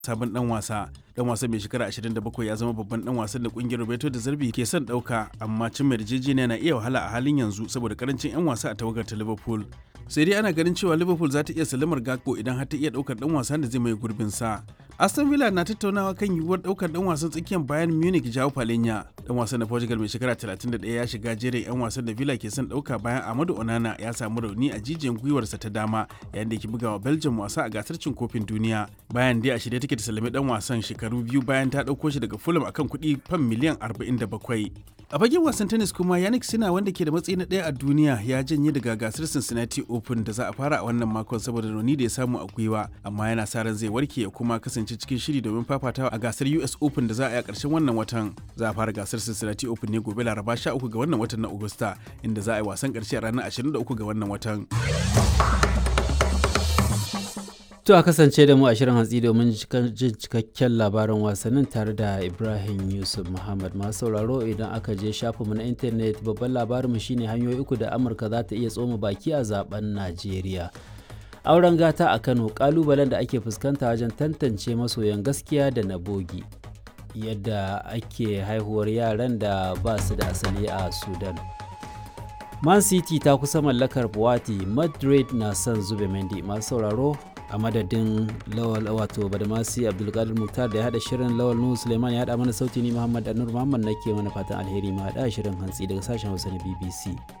sabon dan wasa dan wasa mai shekara 27 ya zama babban dan wasan da kungiyar Roberto da Zarbi ke son dauka amma cin mai yarjejeniya na iya wahala a halin yanzu saboda karancin 'yan wasa a tawagar ta Liverpool sai dai ana ganin cewa Liverpool za ta iya salamar Gakpo idan har ta iya daukar dan wasan da zai mai gurbin sa Aston Villa na tattaunawa kan yiwuwar daukar dan wasan tsakiyar Bayern Munich Joao Palhinha dan wasan na Portugal mai shekara 31 ya shiga jerin 'yan wasan da Villa ke son dauka bayan Amadu Onana ya samu rauni a jijiyan gwiwarsa ta dama yayin da ke bugawa Belgium wasa a gasar cin kofin duniya bayan dai a shirye take ta salami dan wasan shekaru biyu bayan ta dauko shi daga Fulham akan kuɗi fam miliyan 47 a fagen wasan tennis kuma yannick sina wanda ke da matsayi na ɗaya a duniya ya janye daga gasar cincinnati open da za a fara a wannan makon saboda rauni da ya samu a gwiwa amma yana sa ran zai warke ya kuma kasance cikin shiri domin fafatawa a gasar us open da za a yi a ƙarshen wannan watan za a fara gasar cincinnati open ne gobe laraba 13 ga wannan watan na agusta inda za a yi wasan ƙarshe a ranar 23 ga wannan watan To a kasance da mu a shirin hantsi domin jin cikakken labarin wasannin tare da Ibrahim Yusuf Muhammad masu sauraro idan aka je shafinmu na intanet babban labarinmu shine hanyoyi uku da Amurka za ta iya tsoma baki a zaben Najeriya. Auren gata a Kano kalubalen da ake fuskanta wajen tantance masoyan gaskiya da na bogi. Yadda ake haihuwar yaran da ba su da asali a Sudan. Man City ta kusa mallakar Buwati, Madrid na son zube Mendy masu sauraro a madadin lawal wato badamasi abdulkadir muktar da ya hada shirin lawal nuhu suleiman ya hada mana sauti ni muhammad anur muhammad nake mana fatan alheri ma hada shirin hantsi daga sashen hausa na bbc